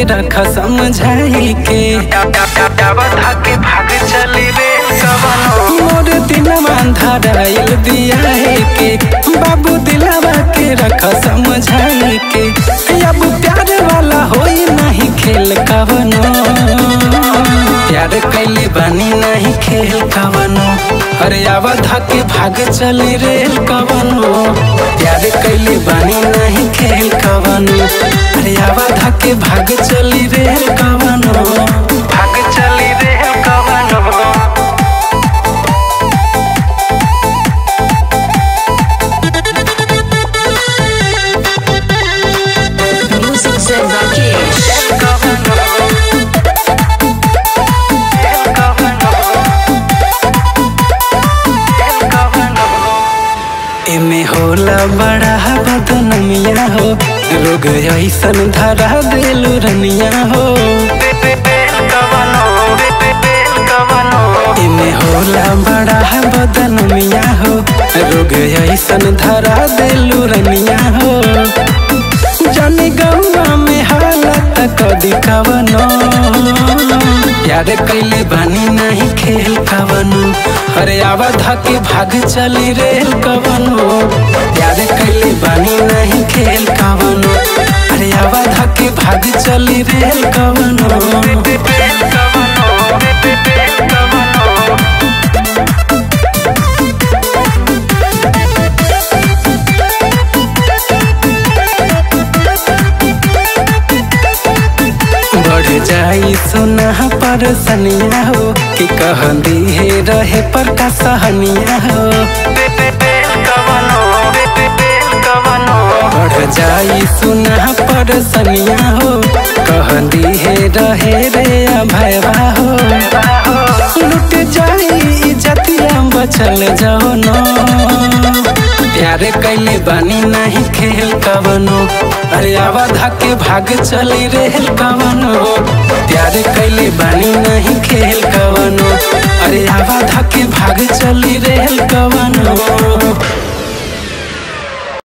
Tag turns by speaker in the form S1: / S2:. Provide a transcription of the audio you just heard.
S1: रख समझाई के
S2: के भाग चली रे कवनो
S1: मोर दिलवा धराइल बियाहे के बाबू दिलवा के रख समझाई के अब प्यार वाला होई नहीं खेल कवनो प्यार कैले बानी नहीं खेल कवनो अरे आवध के भाग चली रेल कवनो प्यार कैले बानी नहीं खेल कवनो अरे आवध के भाग चली रेल कवनो
S2: भाग चली रे कवनो
S3: Music Zen Rakesh.
S1: एमे होला बड़ा बदनमिया हो रोग ऐसन धरा देलू रनिया हो एमे होला बड़ा बदनमिया हो रोग ऐसन धरा देलू रनिया हो जाने गौवा में हालत कदी कवनो यार कैले बानी नहीं खेल कवनो अरे आवाध के भाग चली रेल कवनो यार कैले बानी नहीं खेल कवनो अरे आवाध के भाग चली रेल कवनो बढ़ जाई सुना पर सनिया हो कि कहंदी है रहे पर का सहनिया हो बढ़ जाई सुना पर सनिया हो कहंदी है रहे रे भैया हो लुट जाई इज्जतिया बचल जाओ नो प्यार कैले बानी नहीं खेल कवनो अरे आवाधा के भाग चली रेल कवनो प्यार कैले बानी नहीं खेल कवनो अरे आवाधा के भाग चली रेल कवनो